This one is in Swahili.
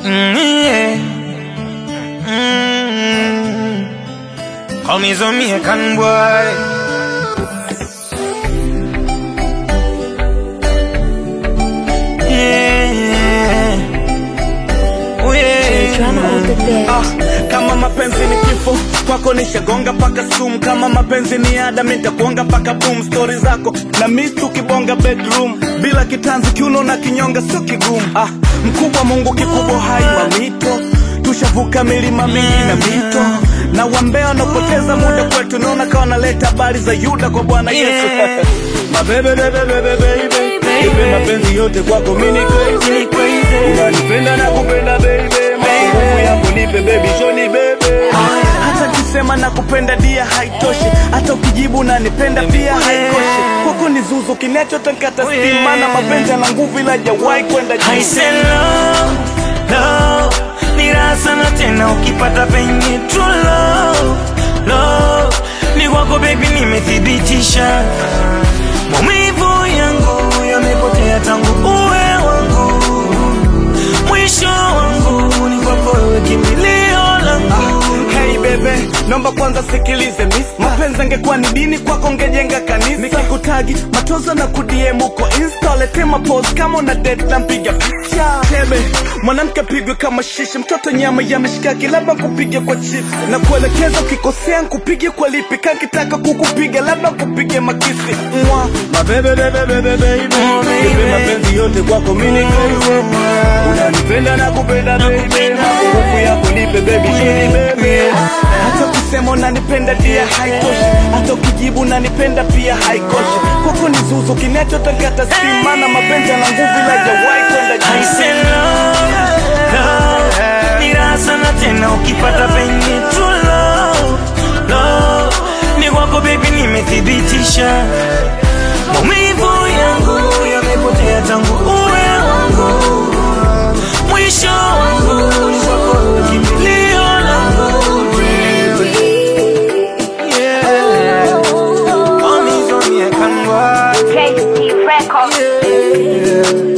Mm, yeah. Mm. Call me Jamaican boy. Yeah. Oh, yeah. Drama on the bed. Ah, kama mapenzi ni kifo kwako nishagonga paka sumu kama mapenzi ni ada mitakuonga paka boom stori zako na miss tukibonga bedroom bila kitanzi kiuno na kinyonga sio kigumu ah, mkubwa mungu kikubwa hai mamito tushavuka milima mingi na mito na wambea wanaopoteza muda kwetu naona kawa naleta habari za yuda kwa bwana yesu Yeah. mabebebebebebebe ipe mapenzi yote kwako mini crazy unanipenda na kupenda baby nguvu yako nipe baby shoni bebe hata kisema na kupenda dia haitoshi hata ukijibu nanipenda pia haikoshi kwako ni zuzu kinachotakata stima na mapenzi yana nguvu ila jawahi kwenda I juu say love, love ni raha sana tena ukipata penye true love, love ni kwako baby, nimethibitisha maumivu yangu yamepotea tangu uwe wangu, mwisho wangu ni kwako wewe, kimbilio langu. Hey bebe, naomba kwanza sikilize miss. Mapenzi angekuwa ni dini kwako ngejenga kanisa. Nikikutagi matozo na kudiem uko insta, lete mapose kama una date na mpiga picha. Tebe, mwanamke pigwe kama shishi, mtoto nyama ya mishikaki, labda kupige kwa chips. Na kuelekeza ukikosea nkupige kwa lipi, kakitaka kukupiga labda kupige makisi. Mwa, mabebe bebe bebe baby, Oh, baby. Nipe mapenzi yote kwako mini crazy. Unanipenda na kupenda baby, nguvu yako nipe baby, shini baby. Hata kusema unanipenda dia haitoshi, hata ukijibu unanipenda pia haikoshi. Kwako ni zuzu kinachotakata stima na mapenzi yana nguvu ila jawahi kwenda I juu. say love, love ni raha sana tena ukipata penye true love, love ni kwako baby, nimethibitisha maumivu yangu yamepotea tangu uwe wangu, mwisho wangu ni kwako wewe, kimbilio langu yeah. Call me Jamaican boy. JC Records. Yeah.